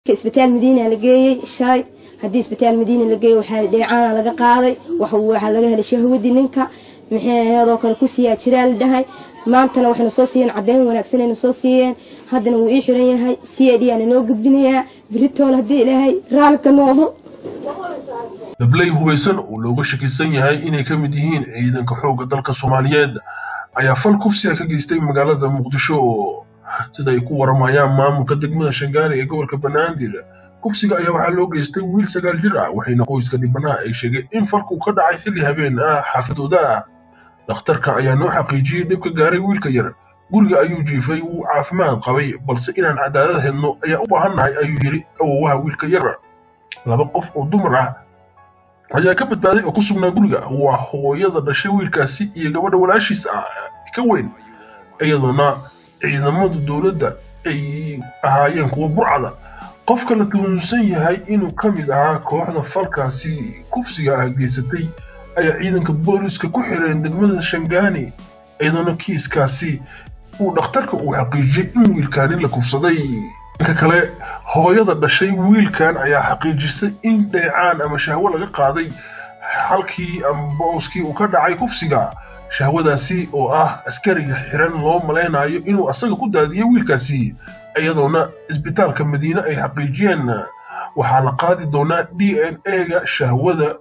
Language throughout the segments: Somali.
isbitaal madiina la geeyey shalay haddii isbitaal madiina la geeyey waxaa dheecaana laga qaaday waxaa laga helay shahwadii ninka maxay aheedoo kale kusiiyaa jiraa la dhahay maantana waxayna soo siiyeen caddeyn wanaagsanayna soo siiyeen haddana wuu ii xiran yahay c a d aana noo gudbinayaa beritool haddii ilaahay raalka noqdo dabley hubaysan oo looga shakisan yahay inay ka mid yihiin ciidanka xoogga dalka soomaaliyeed ayaa fal kufsiga ka geystay magaalada muqdisho sida ay ku waramayaan maamulka degmada shangaani ee gobolka banaadir kufsiga ayaa waxaa loo geystay wiil sagaal jir ah waxayna qoyska dhibanaha ay sheegeen in falku ka dhacay xilli habeen ah xaafadooda ah dhakhtarka ayaa noo xaqiijiyey dhib ka gaaray wiilka yar guriga ayuu jiifay wuu caafimaad qabay balse inaan cadaalad helno ayaa u baahannahay ayuu yidhi awowaha wiilka yar laba qof oo dumar ah ayaa ka badbaaday oo ku sugnaa guriga waa hooyada dhashay wiilkaasi iyo gabadha walaashiis ah ka weyn iyadoona ciidamada dowladda ay ahaayeen kuwa burcada qofka la tuhunsan yahay inuu ka mid ahaa kooxda falkaasi kufsiga ah geysatay ayaa ciidanka booliska ku xireen degmada shangaani iyadoona kiiskaasi uu dhakhtarka uu xaqiijiyey in wiilkaani la kufsaday dhanka kale hooyada dhashay wiilkan ayaa xaqiijisay in dheecaan ama shahwo laga qaaday halkii ama booskii uu ka dhacay kufsiga shahwadaasi oo ah askariga xiran loo malaynayo inuu asaga ku daadiyey wiilkaasi iyadoona isbitaalka madiine ay xaqiijiyeen waxaa la qaadi doonaa d n a-ga shahwada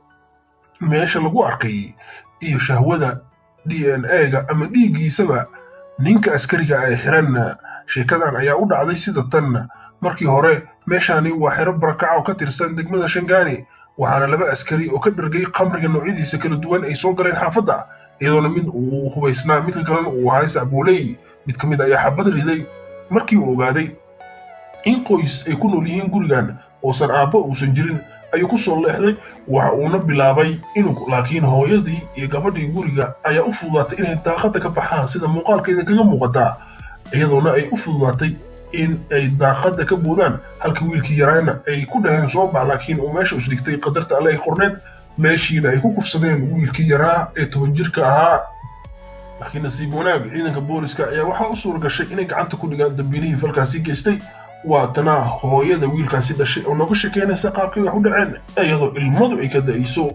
meesha lagu arkay iyo shahwada d n a-ga ama dhiiggiisaba ninka askariga ay xiran sheekadan ayaa u dhacday sida tan markii hore meeshaani waa xero barakaca oo ka tirsan degmada shangaani waxaana laba askari oo ka dhargay khamriga noocyadiisa kala duwan ay soo galeen xaafadda iyadoona mid uu hubaysnaa midka kalena uu ahay sacbuuley mid ka mid ayaa xabad riday markii uu ogaaday in qoys ay ku nool yihiin gurigan oosan aabbo uusan jirin ayuu ku soo leexday waxa uuna bilaabay inuu laakiin hooyadii iyo gabadhii guriga ayaa u fududaatay inay daaqadda ka baxaan sida muuqaalkeeda kaga muuqataa iyadoona ay u fududaatay in ay daaqadda ka boodaan halka wiilkii yaraana ay ku dhaheen soo bax laakiin uu meesha isdhigtay qadarta alle ay qorneed meeshiina ay ku kufsadeen wiilkii yaraa ee toban jirka ahaa laakiin nasiib wanaag ciidanka booliska ayaa waxaa u suura gashay inay gacanta ku dhigaan dambiilihii falkaasi geystay waatana hooyada wiilkaasi dhashay oo nooga shekeynaysa qaabkay wax u dhaceen iyadoo ilmadu ay ka da'ayso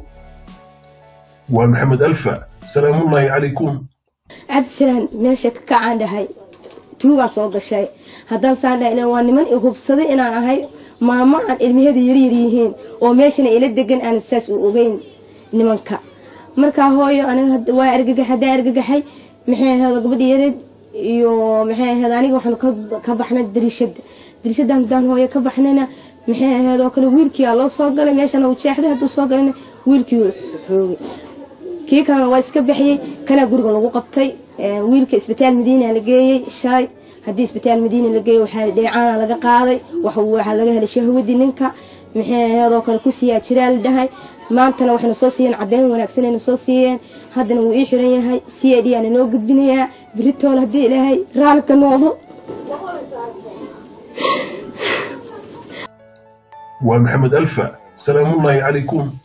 waa maxamed alfa salaamullaahi calaykum cabdisalaan meesha ka kacaan dhahay tuugaa soo gashay haddaan saan dhahay waa niman i hubsaday inaan ahay maamo aan ilmaheedu yaryar yihiin oo meeshana ila degan aan saas u ogeyn nimanka markaa hooyo aniga waa argagax haddaan argagaxay maxay ahayd gabadhi yareed iyo maxay ahayd aniga waxaanu ka baxnay dariishada dariishada haddaan hooyo ka baxnayna maxay ahayd oo kale wiilkii aa loo soo galay meeshana uu jeexday hadduu soo galayna wiilkii uu xoogay kii kalena waa iska baxyey kanaa guriga lagu qabtay wiilka isbitaal madiina la geeyey shalay haddii isbitaal madiina la geeyey waxaa dheecaana laga qaaday waxaa laga helay shahwadii ninka maxay aheedoo kale kusiiyaa jiraa la dhahay maantana waxayna soo siiyeen caddeyn wanaagsanayna soo siiyeen haddana wuu ii xiran yahay c a d aana noo gudbinayaa beritool haddii ilaahay raalka noqdo waa maxamed alfa salaamullaahi calaykum